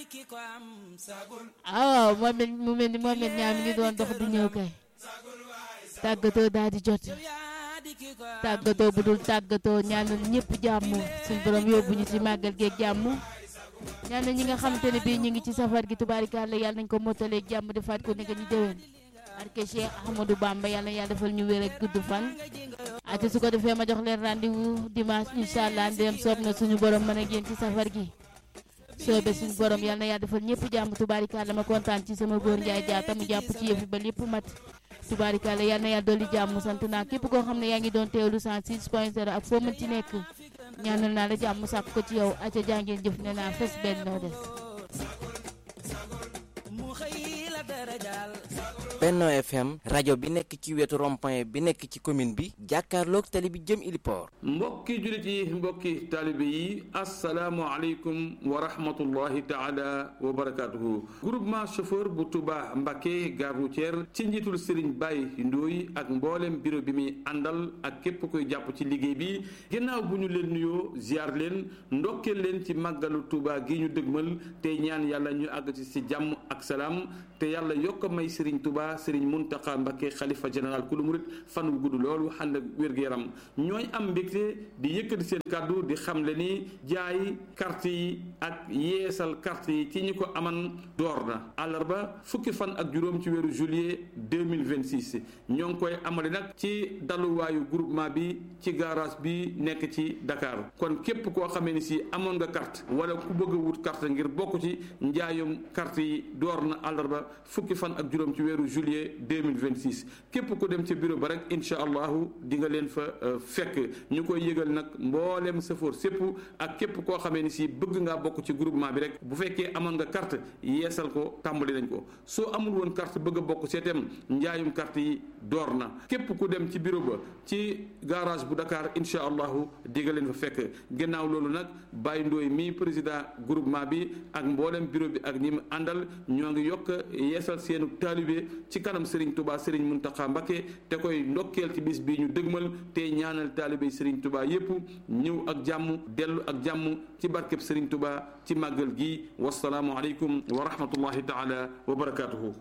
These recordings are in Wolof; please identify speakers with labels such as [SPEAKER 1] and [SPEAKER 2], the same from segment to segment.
[SPEAKER 1] ah moom it mu mel ni moom it ñaar mi ngi doon dox di ñëw kay tàggatoo daal di jot tàggatoo bu dul tàggatoo ñaanal ñëpp jàmm suñ borom yóbbu ñu ci màggal geeg jàmm ñaanal ñi nga xamante ne bii ñu ngi ci safar gi tubaarikàlla yàlla nañ ko mottaleeg jàmm defaat ko ni nga ñu déwén barke Cheikh Ahmadou Bamba yàlla na yàlla defal ñu wér ak gudd fan ate su ko defee ma jox leen rendez-vous dimanche incha allah ndéem soob na suñu borom mën a génn ci safar gi soobe suñu borom yàlla na yàlla defal ñëpp jàmm tubaarikàlla ma kontaan ci sama góor Njaay jaata mu jàpp ci yëfi ba lépp mat tubaarikàlla yàlla na yàlla dolli jàmm sant naa képp koo xam ne yaa ngi doon teewlu 106 point 0 ak foo mën ci nekk ñaanal naa la jàmm sàkk ko ci yow aca jàngeen jëf ne naa fes benn noo des
[SPEAKER 2] Benno FM rajo bi nekk ci wetu rond-point bi nekk ci commune bi jàkkaarloog tali bi jëm Iliport
[SPEAKER 3] mbokki jullit yi mbokki taalibe yi asalaamualeykum wa rahmatullahi taala wa barakaatuhu groupement chauffeur bu Touba Mbacké gare routière ci njiitul Serigne Baye Ndoye ak mboolem bureau bi muy àndal ak képp koy jàpp ci liggéey bi ginnaaw bu ñu leen nuyoo ziar leen ndokkeel leen ci màggalu Touba gi ñu dëgmal te ñaan yàlla ñu àgg ci si jàmm ak salaam te yàlla yokk may Serigne Touba Serigne Mountakha Mbacké xalifa général ku lu murit fan wu gudd loolu ànd ak wér-gu-yaram ñooy am mbégte di yëkkati seen kàddu di xamle ni jaay carte yi ak yeesal carte yi ci ñi ko aman door na àllarba fukki fan ak juróom ci weeru juillet 2026 ñoo ngi koy amale nag ci daluwaayu groupement bi ci garage bi nekk ci Dakar kon képp koo xamee ni si amoon nga carte wala ku bëgg a wut carte ngir bokk ci njaayum carte yi door na àllarba fukki fan ak juróom ci weeru juillet 2026 képp ku dem ci bureau ba rek incha allahu di nga leen fa fekk ñu koy yëgal nag mboolem safoor sépp ak képp koo xamee ni si bëgg ngaa bokk ci groupement bi rek bu fekkee amoon nga carte yeesal ko tàmbali nañ ko soo amul woon carte bëgg a bokk seetem njaayum carte yi door na képp ku dem ci bureau ba ci garage bu Dakar incha allahu di nga leen fa fekk gannaaw loolu nag Baye Ndoye mi président groupement bi ak mboolem bureau bi ak ñi mu àndal ñoo ngi yokk yeesal seenu taalibe ci kanam Serigne Touba Serigne Mountakha Mbacké te koy ndokkeel ci bis bi ñu dëgmal te ñaanal taalibe Serigne Touba yépp ñëw ak jàmm dellu ak jàmm ci barkeb Serigne Touba ci màggal gi wasalaamu aleykum wa rahmatullahi taala wa barakatuhu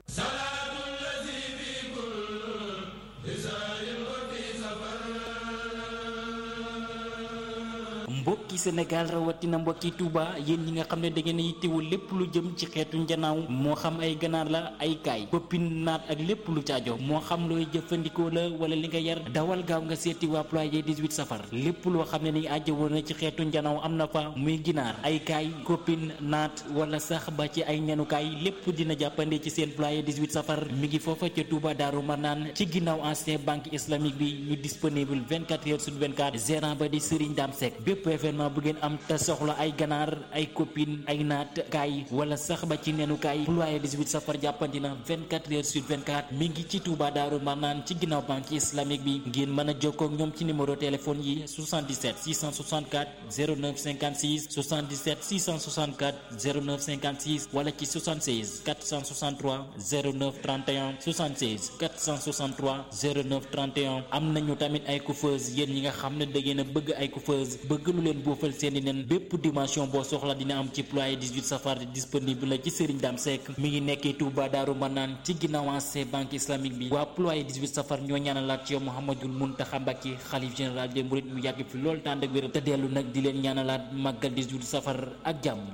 [SPEAKER 4] mbokki Sénégal rawatina mbokki Touba yéen ñi nga xam ne da ngeen a yittewul lépp lu jëm ci xeetu njanaaw moo xam ay ganaar la ay kaay koppin naat ak lépp lu caajo moo xam looy jëfandikoo la wala li nga yar dawal gaaw nga seeti waa ployé 18 safar lépp loo xam ne ni àjjo woon na ci xeetu njanaaw am na fa muy ginaar ay kaay koppin naat wala sax ba ci ay ñanukaay lépp dina jàppande ci seen ployé 18 safar mi ngi foofa ca Touba Daaru Marnaan ci ginnaaw ancien banque islamique bi ñu disponible 24 heures sur 24 gérant ba di Serigne Dame Seck bépp événement bu ngeen am te soxla ay ganaar ay copine ay naat kaay wala sax ba ci nenu kaay ployé 18 safar jàppandi na 24 heures sur 24 mi ngi ci Touba Daaru Marnaan ci ginnaaw banque islamique bi ngeen mën a jokkoo ak ñoom ci numéro téléphone yi 77 664 09 56 77 664 09 56 wala ci 76 463 09 31 76 463 09 31 am nañu tamit ay coiffeuse yéen ñi nga xam ne da ngeen a bëgg ay coiffeuse bëgg lu leen boofal seeni nen bépp dimension boo soxla dina am ci ployé 18 safar disponible la ci Serigne Dame Seck mi ngi nekkee Touba Daaru Manaan ci ginnaaw ancien banque islamique bi waa ployé 18 safar ñoo ñaanalaat ci yow Mouhamadul Mountakha Mbacké xalif général des mourides mu yàgg fi loolu tànd ak wéram te dellu nag di leen ñaanalaat màggal 18 safar ak jàmm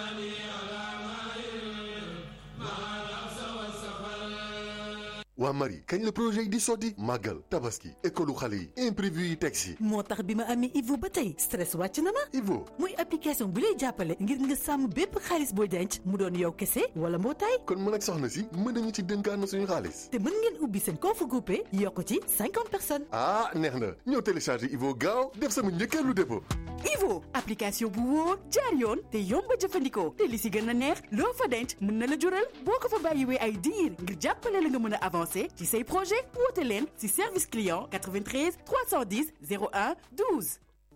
[SPEAKER 5] waa Marie kañ la projet yi di sotti màggal tabaski école xale yi imprévu yi teg si
[SPEAKER 6] moo tax bi ma amee Ivo ba tey stress wàcc na ma
[SPEAKER 5] Ivo
[SPEAKER 6] muy application bu lay jàppale ngir nga sàmm bépp xaalis booy denc mu doon yow kese wala mbootaay
[SPEAKER 5] kon mën ak soxna si mën nañu ci dénkaan na suñu xaalis
[SPEAKER 6] te mën ngeen ubbi seen compte groupé yokk ci cinquante personnes
[SPEAKER 5] ah neex na ñëw télécharger Ivo gaaw def sama njëkkeelu dépôt
[SPEAKER 6] Ivo application bu wóor jaar yoon te yomb a jëfandikoo te li si gën a neex loo fa denc mën na la jural boo ko fa bàyyiwee ay diir ngir jàppale la nga mën a avancer ci say projet woote leen ci service client 93 310 01 12.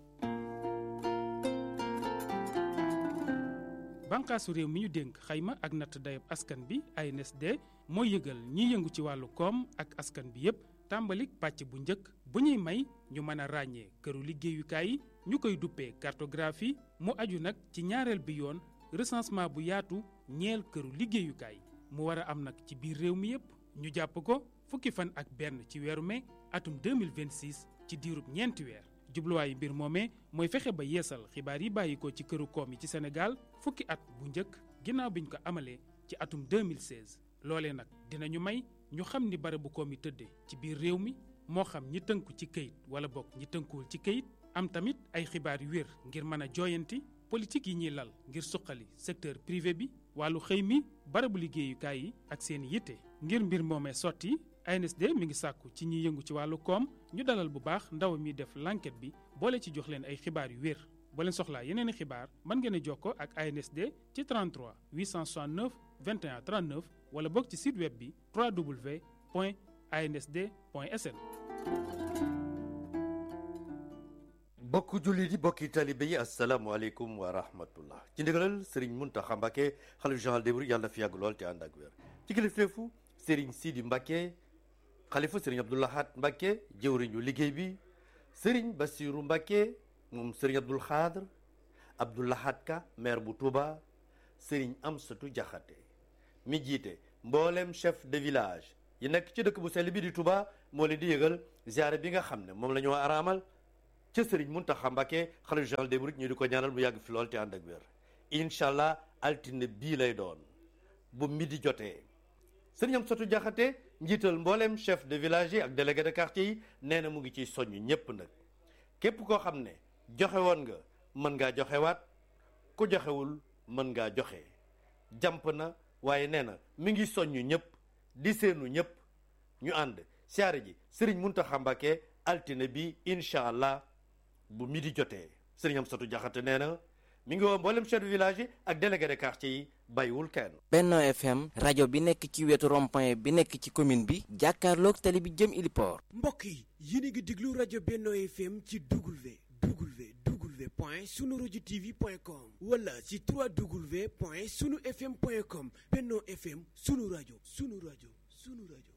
[SPEAKER 7] bànqaasu réew mi ñu dénk xayma ak natt dayab askan bi ANSD mooy yëgal ñiy yëngu ci wàllu koom ak askan bi yépp tàmbalik pàcc bu njëkk bu ñuy may ñu mën a ràññee këru liggéeyukaay yi ñu koy duppee cartographie mu aju nag ci ñaareel bi yoon recensement bu yaatu ñeel këru liggéeyukaay mu war a am nag ci biir réew mi yépp ñu jàpp ko fukki fan ak benn ci weeru mai atum 2026 ci diirub ñeenti weer jubluwaayu mbir moomee mooy fexe ba yeesal xibaar yi bàyyi ko ci këru koom yi ci Sénégal fukki at bu njëkk ginnaaw biñ ko amalee ci atum 2016 loolee nag dinañu may ñu xam ni barabu koom yi tëddee ci biir réew mi moo xam ñi tënku ci këyit wala bokk ñi tënkuwul ci këyit am tamit ay xibaar yu wér ngir mën a jooyanti politique yi ñuy lal ngir suqali secteur privé bi wàllu xëy mi barabu liggéeyukaay yi ak seen yitte ngir mbir moomee sotti ANSD mi ngi sàkku ci ñi yëngu ci wàllu koom ñu dalal bu baax ndaw mi def l'enquête bi boole ci jox leen ay xibaar yu wér boo leen soxlaa yeneen i xibaar mën ngeen a jokkoo ak ANSD ci 33 869 21 39 wala bokk ci site web bi www.ansd.sn.
[SPEAKER 8] bokk jullit yi bokki talibe yi asalaamualeykum wa rahmatullah ci ndigalal sëriñ Muntaxa Mbàkke xalif général des mourides yàlla na fi yàgg lool te ànd ak wér ci kilifteefu sëriñ Sidi Mbàkke xalifa sëriñ Abdou Lahad Mbàkke jëwriñu liggéey bi sëriñ Basiru Mbàkke moom sëriñ Abdul Xaadr Abdou Lahad Ka maire bu Touba sëriñ Amsatu Jaxate mi jiite mboolem chef de village yi nekk ci dëkk bu sell bi di Touba moo leen di yëgal ziare bi nga xam ne moom la ñu araamal ca sëriñ Muntaxa Mbàkke xalifa général des mourides ñu di ko ñaanal mu yàgg fi lool te ànd ak wér incha allah altine bii lay doon bu midi jotee sëriñ Amsatu Jaxate njiital mboolem chef de village yi ak délégué de quartier yi nee na mu ngi ciy soññ ñépp nag képp koo xam ne joxe woon nga mën ngaa joxewaat ku joxewul mën ngaa joxe jàmp na waaye nee na mi ngi soññ ñëpp di seenu ñëpp ñu ànd siyaare ji sëriñ Muntaxa Mbàkke altine bi incha allah bu midi jotee sëriñ Amsatu Jaxate nee na mi ngi woo mboolem chef de village yi ak délégué de quartier yi bàyyiwul kenn.
[SPEAKER 2] Benno FM rajo bi nekk ci wetu rond-point bi nekk ci commune bi jàkkaarloog tali bi jëm Iliport.
[SPEAKER 9] mbokk yi yéen a ngi déglu rajo Benno FM ci W W W point sunu rajo TV point com wala ci 3W point sunu FM point com Benno FM sunu rajo sunu rajo sunu rajo.